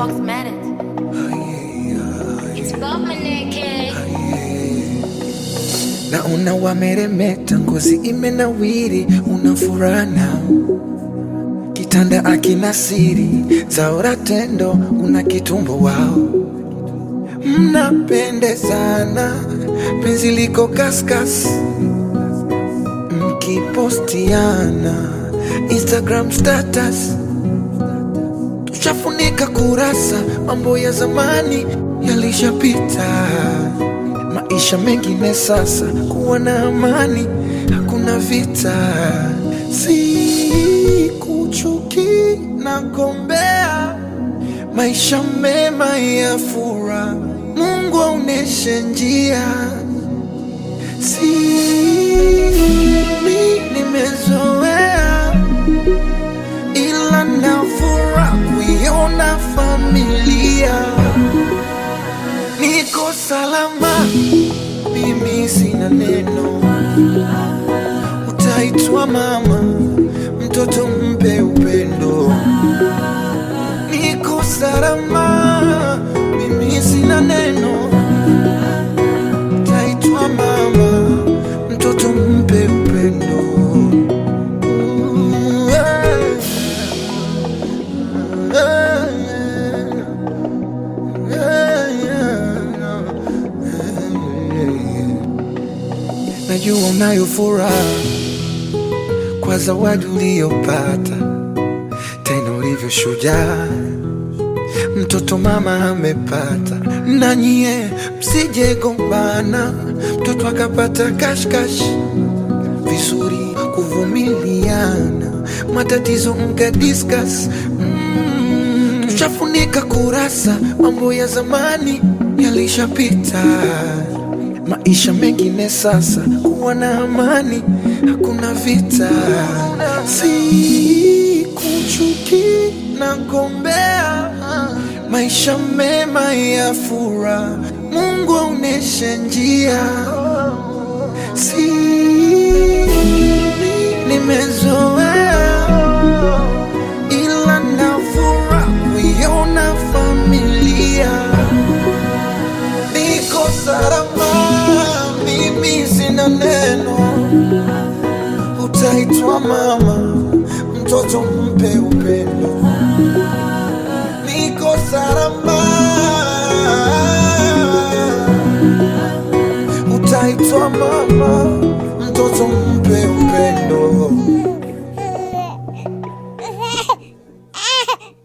Fox Matters. It's bubbling kid. Naona wameremeta, ngozi imenawiri, una furaha nao, kitanda akina siri, zaora tendo, una kitumbo wao, mnapendezana, penzi liko kaskas, mkipostiana Instagram status, tushafunika kurasa, mambo ya zamani yalishapita maisha mengine sasa, kuwa na amani, hakuna vita, si kuchuki na gombea, maisha mema ya furaha, Mungu aoneshe njia, si mi nimezoea, ila na furaha kuiona familia niko salama, mimi sina neno. Utaitwa mama, mtoto mpe upendo. Niko salama, mimi sina neno. Utaitwa mama, mtoto mpe upendo. Ooh, yeah. Yeah, yeah. Najua unayo furaha kwa zawadi uliyopata, tena ulivyo shujaa, mtoto mama amepata. Na nyie msije gombana, mtoto akapata kashkash, vizuri kuvumiliana, matatizo mka discuss mm, tushafunika kurasa, mambo ya zamani yalishapita maisha mengine sasa, kuwa na amani, hakuna vita, si kuchuki na gombea, maisha mema ya furaha, Mungu aoneshe njia, si nimezoea, ila na furaha kuiona familia niko salama, mimi sina neno. Utaitwa mama, mtoto mpe upendo. Niko salama, utaitwa mama, mtoto mpe upendo.